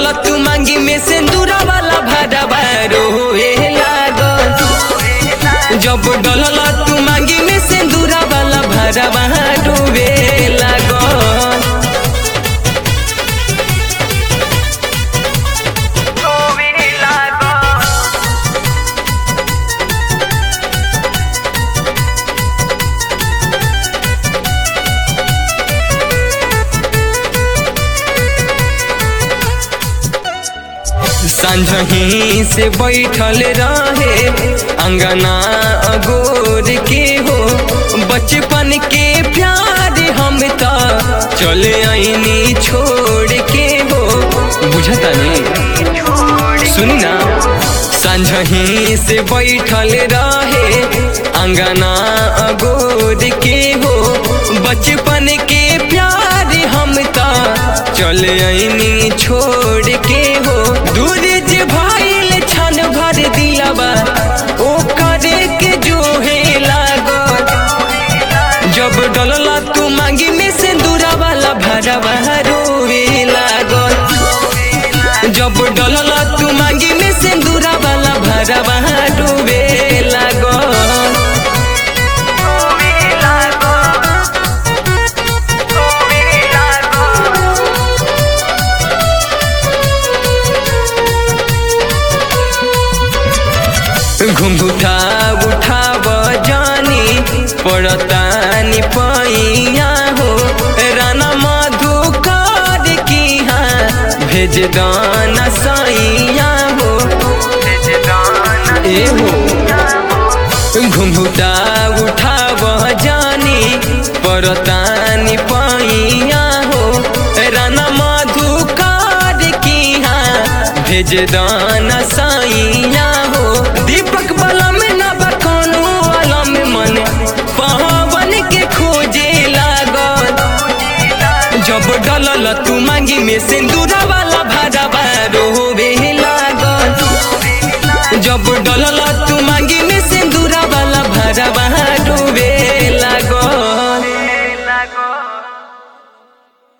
डलल तू मांगी में सिंदूरा वाला भरवा रोए लागल जब डलल तू मांगी में सिंदूरा वाला भरवा डूबे लागल संझही से बैठल रहे अंगना अगोर के हो बचपन के प्यार हम तो चले आईनी छोड़ के हो बुझता नहीं सुनी ना संझही से बैठल रहे अंगना अगोर के हो बचपन के प्यार हम तो चले आईनी छोड़ के हो दूर जे भाईल छन भर दिलवा ओ करे के जो है लागल जब डलला तू मांगी में सिंदूरा वाला भरवा रोवे लागल जब डलला तू मांगी में सिंदूरा वाला भरवा डूबे लागल घुंघुटा उठाव जानी पड़तानी पैया हो राना मधुकर की हाँ भेज दाना सैया हो ए हो घुंघुटा उठाव जानी पड़तानी पैया हो राना मधुकर की हाँ भेज दाना सैया हो दीपक बलम न बखानो अलम मन पवन के खोजे लागल जब डलल तू मांगी में सिंदूरा वाला भरवा रोवे लागल जब डलल